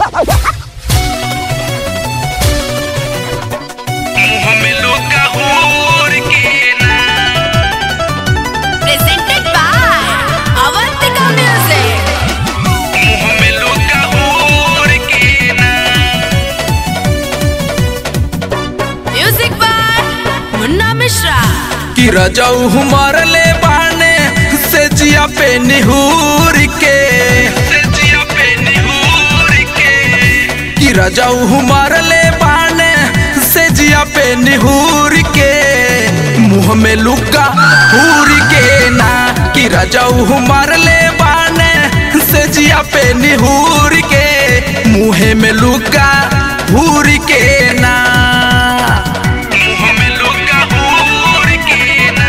मुँह में लुका हुर के ना presented by Avantika Music. मुँह में लुका हुर के ना Music by Munna Mishra. कि रजऊ मरले बाने से जिया पे निहूर के सजिया पे निहूर के कि रजऊ मरले बाने से जिया पे निहूर के मुंह में लुका हूर के ना कि रजऊ मरले बाने से जिया पे निहूर के मुँह में लुका हूर के ना मुँह में लुका हुर के ना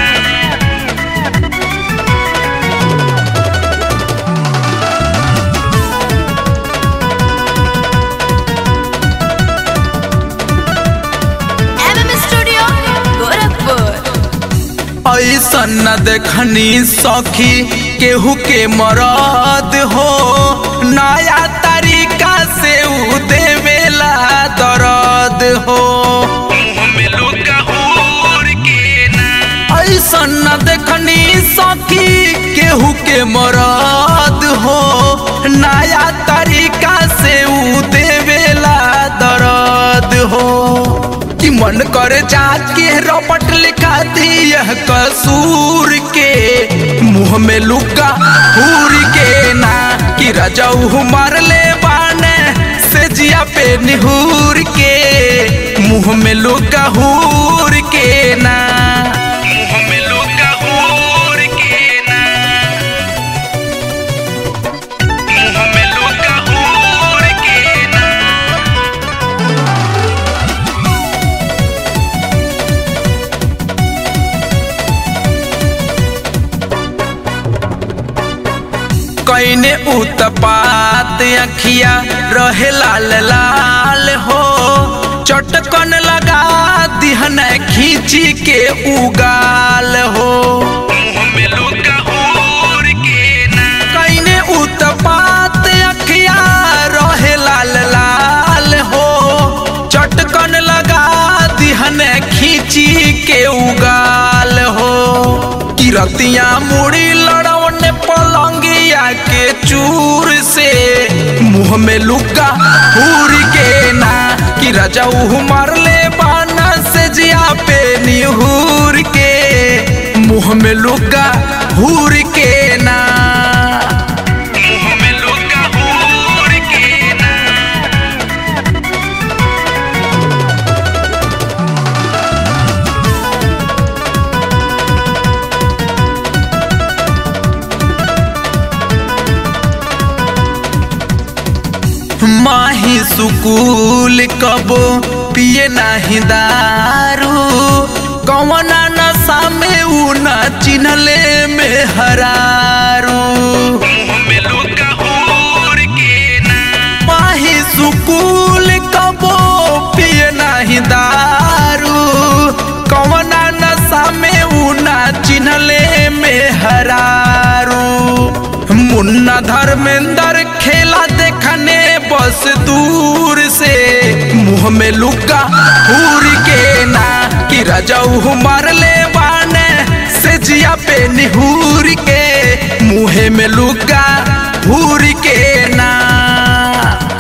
MM Studio, Gorakhpur. ऐसन न देखनी सखी केहू के मरद हो नया तरीका से उ देवेला दर्द हो मुँह में लुका हुर के ना ऐसन न देखनी सखी केहू के मरद हो नया तरीका से उ देवेला दर्द हो कि मन कर जाके रपट लिखा दी यह कसूर के मुंह में लुका हूर के ना कि रजऊ मारले बाने से जिया पे निहूर के मुंह में लुका हूर के ना मुँह में लुका हुर के ना मुँह में लुका हुर के ना कैने उत्पात अखिया रहे लाल लाल हो चटकन लगा दिहन खींची के उगाल हो मुँह में लुका हुर के ना कैने उत्पात अखिया रहे लाल लाल हो चटकन लगा दिहन खींची के उगाल हो किरतिया मुड़ी लड़वन पलंगिया के चूर से मुंह में लुका हूर के ना कि रजऊ मरले बाना से जिया पे निहूर के मुंह में लुका हूर के ना मुँह में लुका हुर के ना माही सुकूल कबो पिए नाही दारू कवना नशा में उ न चिन्हले में हरारू मुँह में लुका हुर के ना माही सुकूल कबो पिए नाही दारू कवना नशा में उ न चिन्हले में हरारू मुन्ना धर्मेंद्र खेला देखने बस दूर से मुंह में लुका हूर के ना कि रजऊ मारले बाने से जिया पे निहूर के मुँह में लुका हूर के ना